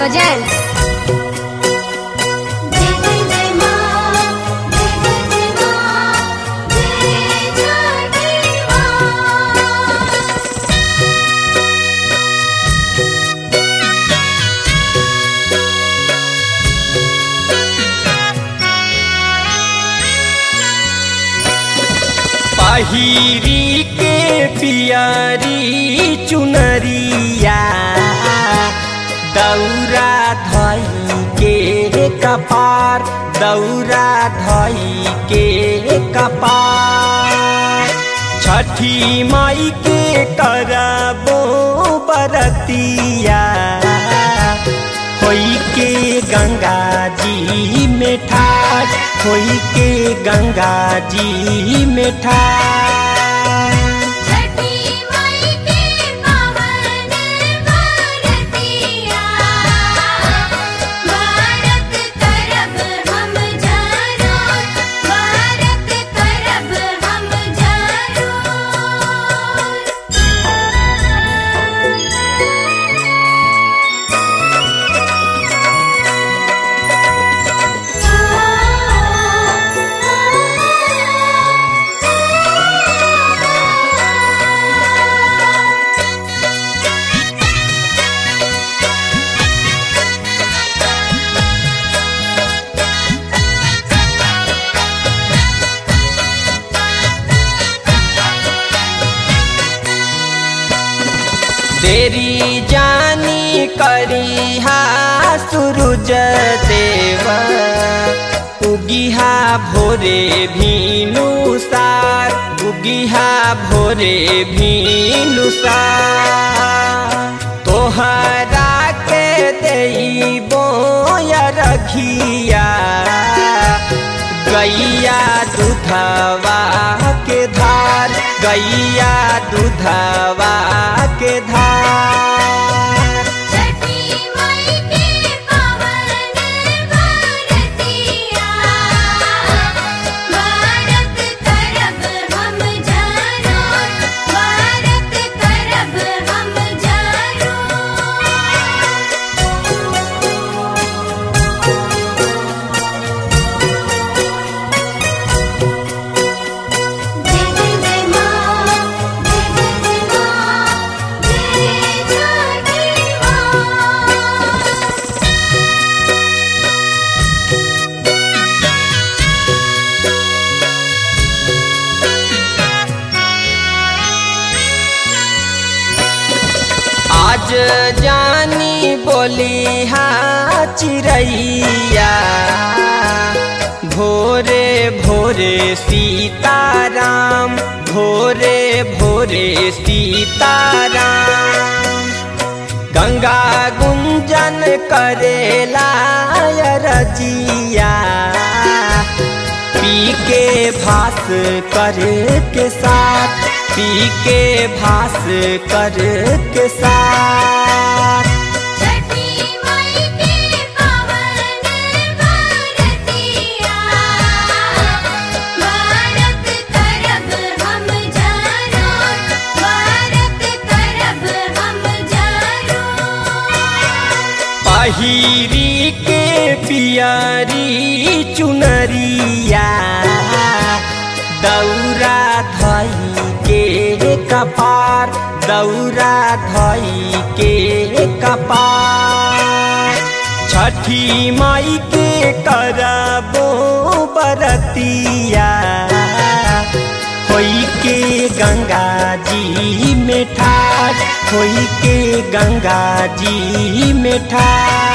Presents. जय जय जय माँ जय जय जय माँ जय छठी माँ पहिरी के पियरी चुनरिया दौरा धई के कपार दौरा धई के कपार छठी माई के करबो बरतिया होई के गंगा जी में ठार होई के गंगा जी में ठार छठी माई के पावन बरतिया भारत करब हम जरूर भारत करब हम जरूर तेरी जानी करिहा सूरज देव उगिहा भोरे भीनु सार उगिहा भोरे भीनु सार तोहरा के देबो रखिया गैया दूधवा के धार गैया दूधवा के धार छठी माई के पावन बरतिया भारत करब हम जरूर भारत करब हम जरूर जय जय जय माँ जय जय जय माँ जय छठी माँ आज जानी बोली हाँ चिड़ैया भोरे भोरे सीताराम भोरे भोरे सीताराम गंगा गुंजन करेला रजिया पी के भास कर के साथ पी के भास कर के साथ छठी माई के पावन बरतिया भारत करब हम जरूर भारत करब हम जरूर पहिरी के पियरी चुनरिया दौरा धई के कपार दौरा धई के कपार छठी माई के करबो बरतिया होई के गंगा जी में ठार होई के गंगा जी में ठार